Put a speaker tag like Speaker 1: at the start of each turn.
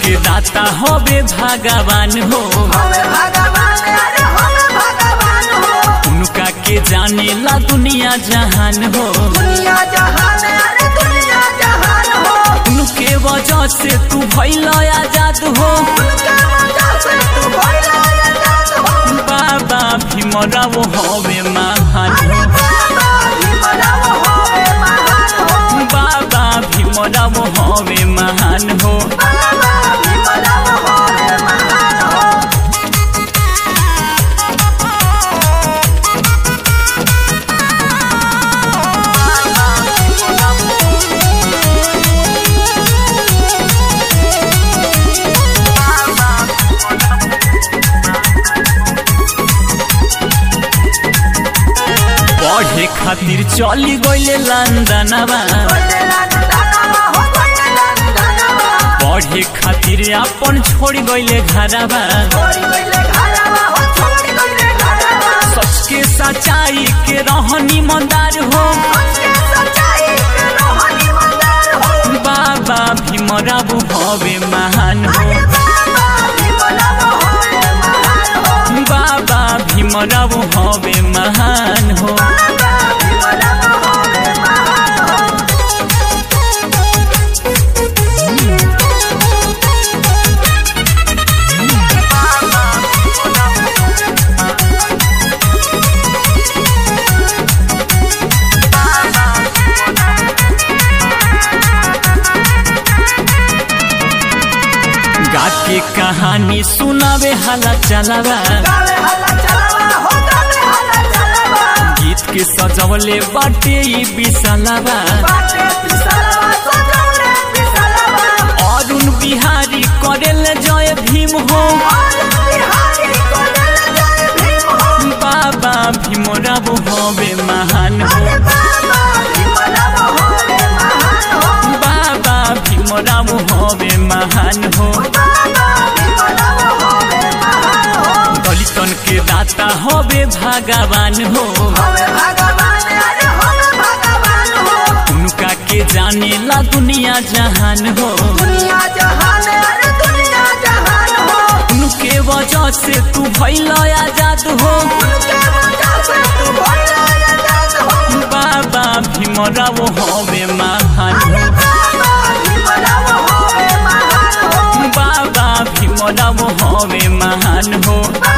Speaker 1: के दाता होबे भगवान हो
Speaker 2: हमें भगवान अरे हमें भगवान हो
Speaker 1: उनका के जाने ला दुनिया जहान हो
Speaker 2: दुनिया जहान अरे दुनिया जहान हो
Speaker 1: उनके वजह से तू भइल आजाद हो
Speaker 2: उनके वजह से तू भइला आजाद हो
Speaker 1: बाबा भीमराव होबे महान
Speaker 2: अरे
Speaker 1: हो
Speaker 2: बाबा भीमराव होवे महान हो
Speaker 1: बाबा भीमराव होबे महान हो
Speaker 2: बाबा भीमराव होवे महान हो
Speaker 1: पढ़े खातिर चली गइले लंदनवा
Speaker 2: बोले लंदनवा हो बोले लंदनवा
Speaker 1: पढ़े खातिर अपन छोड़ गइले घरवा
Speaker 2: छोड़ गइले घरवा हो छोड़ गइले घरवा
Speaker 1: सच के सच्चाई के रहनी मंदार हो
Speaker 2: उसके सच्चाई के रोहनी मंदार हो
Speaker 1: बाबा भीमराव होबे महान हो
Speaker 2: अरे बाबा भीमराव होवे महान हो
Speaker 1: बाबा भीमराव होबे महान हो
Speaker 2: बाबा भीमराव होवे महान हो
Speaker 1: गा के कहानी सुनावे हाला चलावा
Speaker 2: गावे हल्ला चलावा हो गावे हल्ला चलावा
Speaker 1: गीत के सजवले बाटे ई बिसलावा
Speaker 2: बाटे पिसलवा सजौले पिसलवा
Speaker 1: अरुण बिहारी करेल जय भीम हो
Speaker 2: और बिहारी को दिल जय भीम हो
Speaker 1: बाबा भीमराव होबे महान हो
Speaker 2: अरे बाबा भीमराव होवे महान हो
Speaker 1: बाबा भीमराव होबे महान हो
Speaker 2: बाबा भीमराव होवे महान हो
Speaker 1: दलितन के दाता होबे भगवान हो
Speaker 2: होवे भगवान अरे होवे भगवान हो
Speaker 1: उनका के जाने ला दुनिया जहान हो
Speaker 2: दुनिया जहान अरे दुनिया जहान हो
Speaker 1: उनके वजह से तू भइल आजाद हो
Speaker 2: उनके वजह से तू भइला आजाद हो
Speaker 1: बाबा भीमराव होबे महान
Speaker 2: अरे
Speaker 1: हो
Speaker 2: बाबा भीमराव होवे महान हो
Speaker 1: बाबा भीमराव होबे महान हो
Speaker 2: बाबा